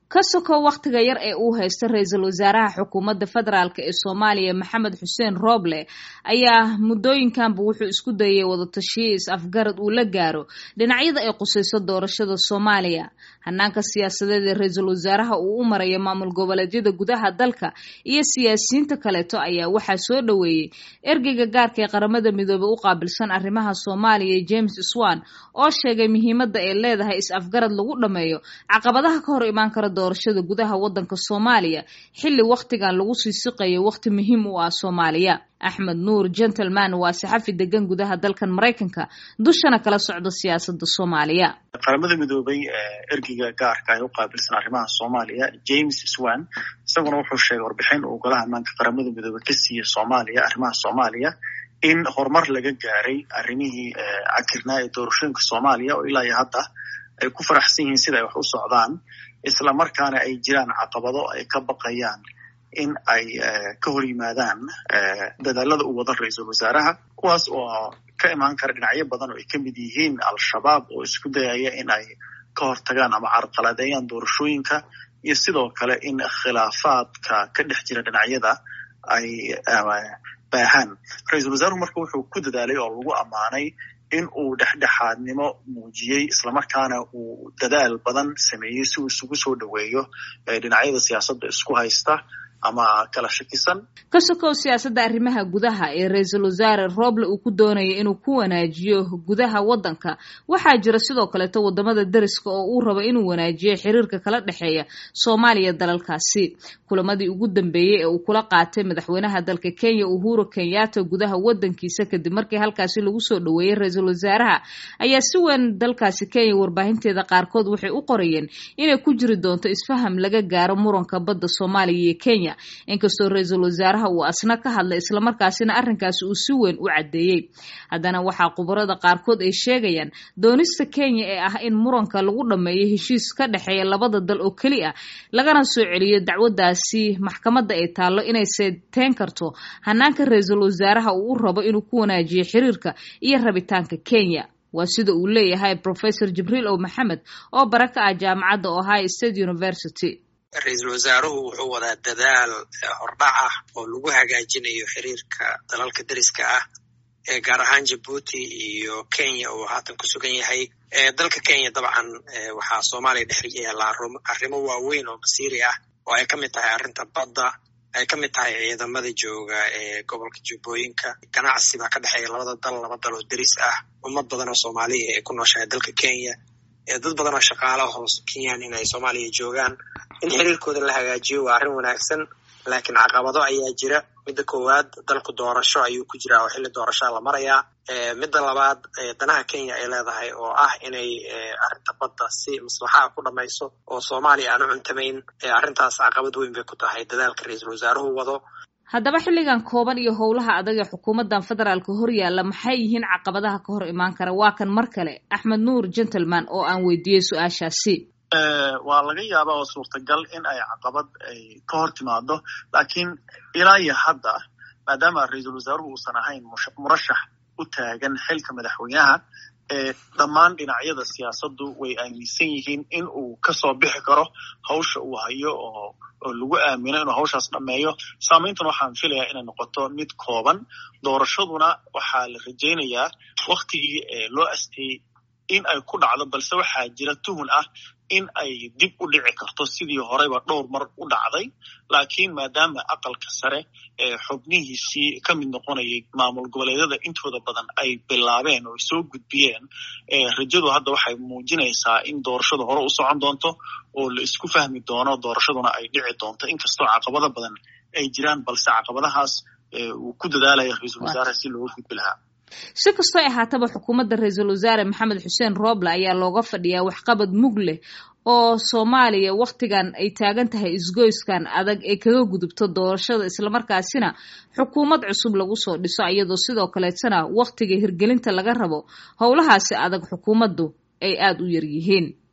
ka sokow wakhtiga yar ee uu haysta ra-iisul wasaaraha xukuumadda federaalk ee soomaaliya maxamed xuseen rooble ayaa muddooyinkanba wuxuu isku dayay wadatashiyo is-afgarad uu la gaaro dhinacyada ay qusayso doorashada soomaaliya hanaanka siyaasadeed ee ra-iisul wasaaraha uu u maraya maamul goboleedyada gudaha dalka iyo siyaasiyiinta kaleeto ayaa waxaa soo dhoweeyey ergeyga gaarka ee qaramada midoobey u qaabilsan arrimaha soomaaliya james swan oo sheegay muhiimadda ay leedahay is-afgarad lagu dhammeeyo caqabadaha ka hor imaan kara doorashada gudaha waddanka soomaaliya xilli wakhtigan lagu sii siqayo wakhti muhiim u ah soomaaliya axmed nuur gentleman waa saxafi degan gudaha dalkan maraykanka dushana kala socda siyaasada soomaaliya qaramada midoobay ergeyga gaarka ay u qaabilsan arrimaha soomaaliya james swan isaguna wuxuu sheegay warbixin uu golaha ammaanka qaramada midoobey ka siiyey soomaaliya arrimaha soomaaliya in horumar laga gaaray arrimihii cakirnaa ee doorashooyinka soomaaliya oo ilaa iyo hadda ay ku faraxsan yihiin sida ay wax u socdaan isla markaana ay jiraan caqabado ay ka baqayaan in ay ka hor yimaadaan dadaalada uu wado ra-iisul wasaaraha kuwaas oo ka imaan kara dhinacyo badan oo ay ka mid yihiin al-shabaab oo isku dayaya in ay ka hortagaan ama carqaladeeyaan doorashooyinka iyo sidoo kale in khilaafaadka ka dhex jira dhinacyada ay baahaan ra-iisul wasaaruhu marka wuxuu ku dadaalay oo lagu ammaanay in uu dhexdhexaadnimo muujiyey islamarkaana uu dadaal badan sameeyey si uu isugu soo dhoweeyo dhinacyada siyaasadda isku haysta ama kala shakisan ka sokow siyaasadda arrimaha gudaha ee ra-iisul wasaare rooble uu ku doonaya inuu ku wanaajiyo gudaha waddanka waxaa jira sidoo kaleeto wadamada deriska oo uu rabo inuu wanaajiyo xiriirka kala dhexeeya soomaaliya dalalkaasi kulamadii ugu dambeeyey ee uu kula qaatay madaxweynaha dalka kenya uhuru kenyatta gudaha wadankiisa kadib markii halkaasi lagu soo dhoweeyey ra-iisul wasaaraha ayaa si weyn dalkaasi kenya warbaahinteeda qaarkood waxay u qorayeen inay ku jiri doonto isfaham laga gaaro muranka badda soomaaliya iyo kenya inkastoo ra-iisul wasaaraha uu asna ka hadlay islamarkaasina arrinkaasi uu si weyn u caddeeyey haddana waxaa khubarada qaarkood ay sheegayaan doonista kenya ee ah in muranka lagu dhammeeyo heshiis ka dhexeeya labada dal oo keli ah lagana soo celiyo dacwaddaasi maxkamadda ay taallo inay seeteyn karto hanaanka ra-iisul wasaaraha uu u rabo inuu ku wanaajiyo xiriirka iyo rabitaanka kenya waa sida uu leeyahay professor jibriil ow maxamed oo bara ka ah jaamacadda ohio state university ra-iisul wasaaruhu wuxuu wadaa dadaal hordhac ah oo lagu hagaajinayo xiriirka dalalka deriska ah ee gaar ahaan jabuuti iyo kenya uu haatan ku sugan yahay dalka kenya dabcan waxaa soomaaliya dhex yaalla arrimo waaweyn oo masiiri ah oo ay ka mid tahay arrinta badda ay ka mid tahay ciidamada jooga ee gobolka jubbooyinka ganacsi baa ka dhexeeya labada dal laba dal oo deris ah ummad badan oo soomaaliya ee ku nooshahay dalka kenya dad badan oo shaqaalaha hoos kenyaan in ay soomaaliya joogaan in xiriirkooda la hagaajiyo waa arrin wanaagsan laakiin caqabado ayaa jira midda koowaad dalku doorasho ayuu ku jiraa oo xilli doorashaa la marayaa midda labaad danaha kenya ay leedahay oo ah inay arrinta badda si maslaxaa ku dhamayso oo soomaaliya aan u cuntamayn arrintaas caqabad weyn bay ku tahay dadaalka ra-iisul wasaaruhu wado haddaba xilligan kooban iyo howlaha adag ee xukuumaddan federaalka hor yaalla maxay yihiin caqabadaha ka hor imaan kara waa kan mar kale axmed nuur gentleman oo aan weydiiyey su-aashaasi waa laga yaabaa oo suurtagal in ay caqabad ay ka hor timaado laakiin ilaa iyo hadda maadaama ra-iisul wasaaruhu uusan ahayn murashax u taagan xilka madaxweynaha dhammaan dhinacyada siyaasaddu way aaminsan yihiin in uu kasoo bixi karo hawsha uu hayo oo oo lagu aamino inuu hawshaas dhammeeyo saamayntan waxaan filayaa inay noqoto mid kooban doorashaduna waxaa la rajaynayaa waktigii loo asteeyey in ay ku dhacdo balse waxaa jira tuhun ah in ay dib u dhici karto sidii horeyba dhowr mar u dhacday laakiin maadaama aqalka sare ee xubnihiisii ka mid noqonayay maamul goboleedyada intooda badan ay bilaabeen oo ay soo gudbiyeen rajadu hadda waxay muujinaysaa in doorashadu hore u socon doonto oo la isku fahmi doono doorashaduna ay dhici doonto inkastoo caqabado badan ay jiraan balse caqabadahaas uu ku dadaalaya ra-iisul wasaaraha si looga gudbi lahaa si kastoo ahaataba xukuumadda ra-iisul wasaare maxamed xuseen rooble ayaa looga fadhiyaa waxqabad mug leh oo soomaaliya wakhtigan ay taagan tahay isgoyskan adag ee kaga gudubto doorashada islamarkaasina xukuumad cusub lagu soo dhiso iyadoo sidoo kaleetana wakhtiga hirgelinta laga rabo howlahaasi adag xukuumaddu ay aada u yar yihiin